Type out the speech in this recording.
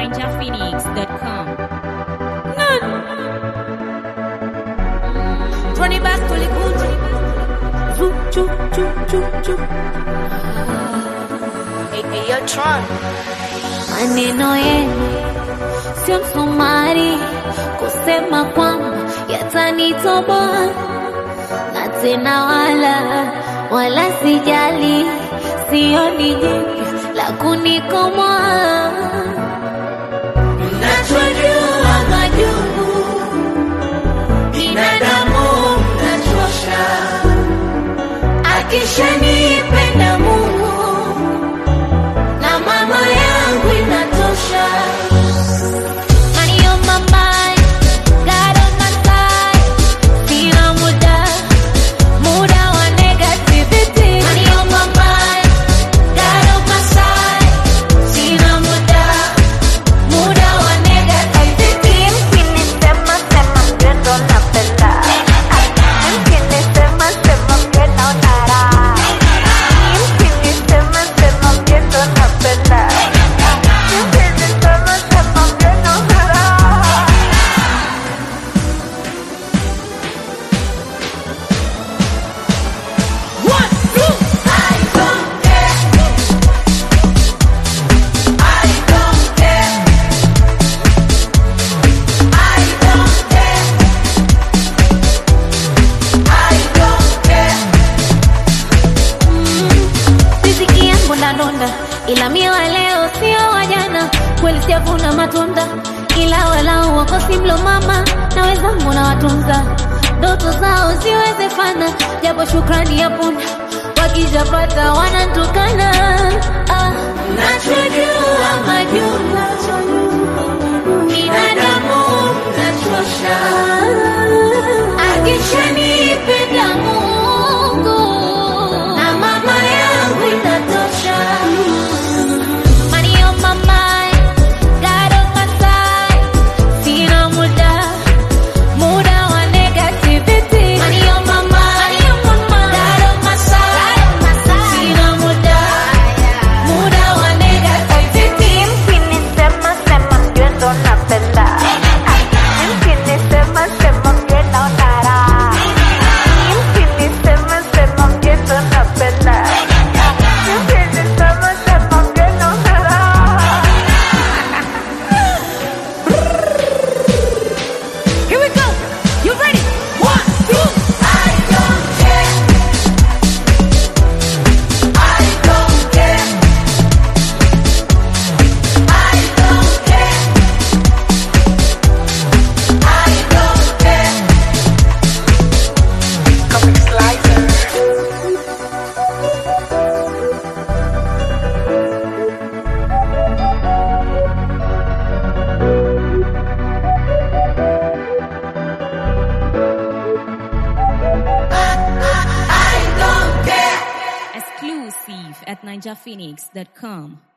NinjaPhoenix.com. Ronnie back to the good. Zoo, choo, choo, choo, choo. Hey, hey, yo, Tron. Maneno yenu sio msumari kusema kwamba yatanitoboa, na tena wala wala sijali, sioni jipya la kunikomoa. Mnachojua majungu binadamu mnachosha, akishanipenda Mungu na mama yangu inatosha. Money on my mind, God on my side. Sina muda, muda wa negativity. Money on my mind, God on my side. Sina muda, muda wa negativity. Mkinisema sema mgendo napenda. Mkinisema sema mgendo nara. Mkinisema sema mgendo napenda. Mkinisema sema mgendo nara. One, two. I don't care. I don't care. I don't care. I don't care. Riziki yangu nadonda, ila mie wa leo sio wa jana. Kweli sijavuna matunda, ila walau wakosi mlo mama na wenzangu na watunza, ndoto zao ziwezekana, japo shukrani ya punda wakijapata wanantukana. Ah, nachojua majungu binadamu mnachosha, akishanipenda Mungu na mama yangu inatosha. Money on my mind, God on my side. Sina muda, muda wa negativity. Money on my mind, God on my side. Sina muda, muda wa negativity. Mkinisema sema mgendo napenda. Mkinisema sema mgendo nara. Mkinisema sema mgendo napenda. Mkinisema sema mgendo nara. Here we go. You ready? One, two. I don't care. I don't care. I don't care. I don't care. I don't care. Exclusive at NinjaPhoenix.com.